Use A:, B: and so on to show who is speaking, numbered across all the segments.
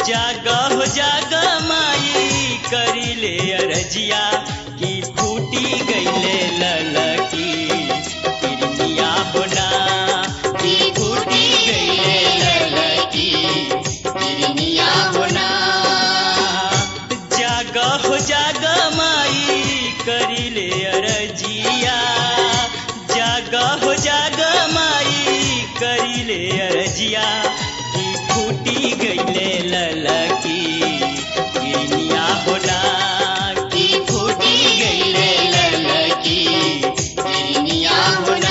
A: जाग हो जाग माई करिले अरजिया की फूटी गईले ललकी किरमिया होना की फूटी गईले ललकी किरमिया होना जाग हो जाग माई करिले अरजिया जाग हो जाग माई करिले अरजिया की फूटी गईले ललकी किरमिया होना की फूटी गईले ललकी किरमिया होना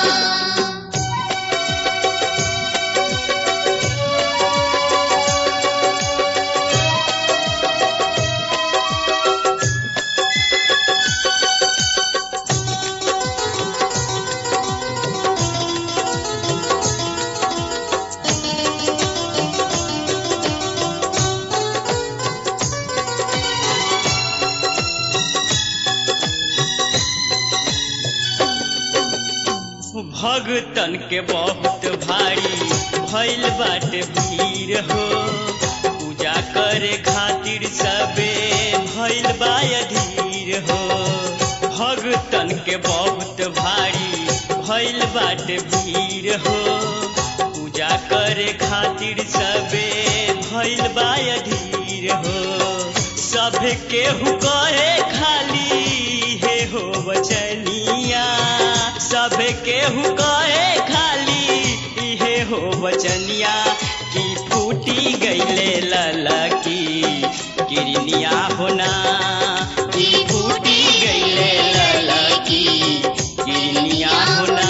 A: भगतन के बहुत भारी भइल बाटे भीड़ हो पूजा करे खातिर सबे भइल बा अधीर हो भगतन के बहुत भारी भइल बाटे भीड़ हो पूजा करे खातिर सबे भइल बा अधीर हो सब केहू कहे खाली हे हो बचनिया सब केहू कहे खाली इहे हो बचनिया की फूटी गईले ललकी किरनिया होना की फूटी गईले ललकी किरनिया होना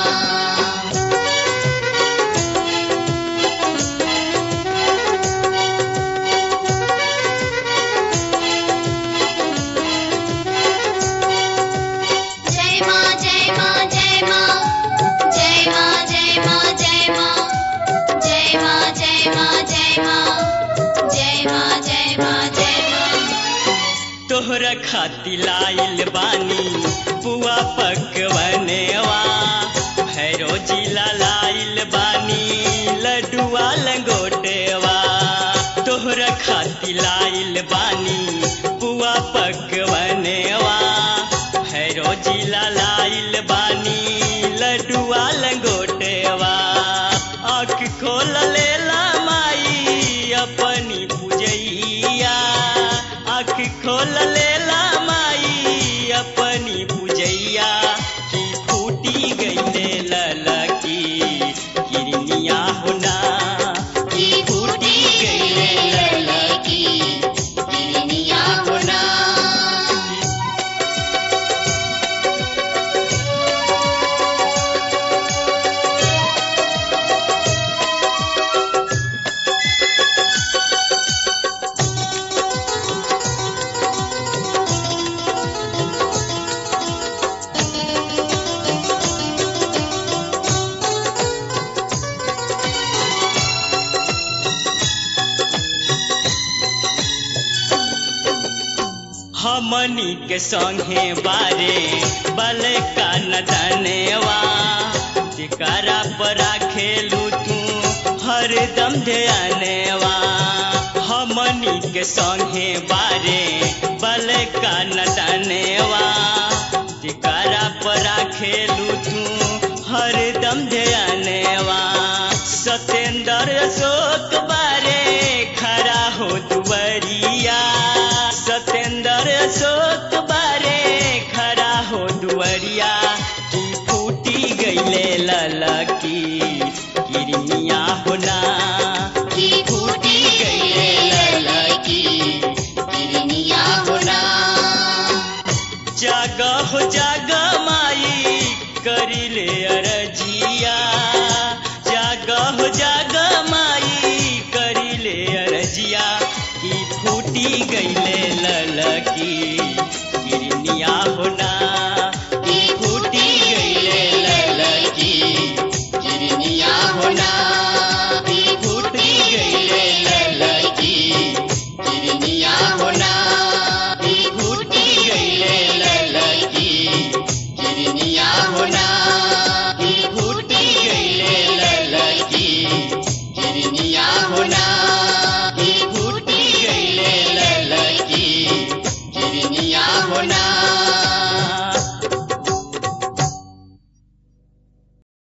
B: जय मां जय मां जय मां जय मां जय मां जय मां जय मां जय मां जय मां जय मां जय मां जय मां
A: तोहरा खाती लाइल बानी पुआ पकवनेवा भैरो जिला लाइल बानी लड्डुआ लंगोटेवा तोहरा खाती लाइल बानी पुआ पकवनेवा भैरो जिला लाइल बानी लड्डुआ लंगोटेवा आँख खोल लेला माई अपनी पूजैया आँख खोल लेला माई अपनी पूजैया की फूटी गईले ललकी किरनिया होना की फूटी गईले ललकी किरनिया होना हमनी के संगे बारे बल का नदनेवा जिकरा पर खेलू तू हरदम ध्यानेवा हमनी के संगे बारे बल का नदनेवा जिकरा पर खेलू तू हरदम ध्यानेवा सतेंद्र अशोक बारे खड़ा हो दुवरिया सतेंद्र अशोक बारे खड़ा हो दुवरिया की फूटी गईले ललकी किरमिया होना की फूटी गईले ललकी किरमिया होना जाग हो जाग माई करिले अरजिया जाग हो जाग माई करिले अरजिया की फूटी गईले ललकी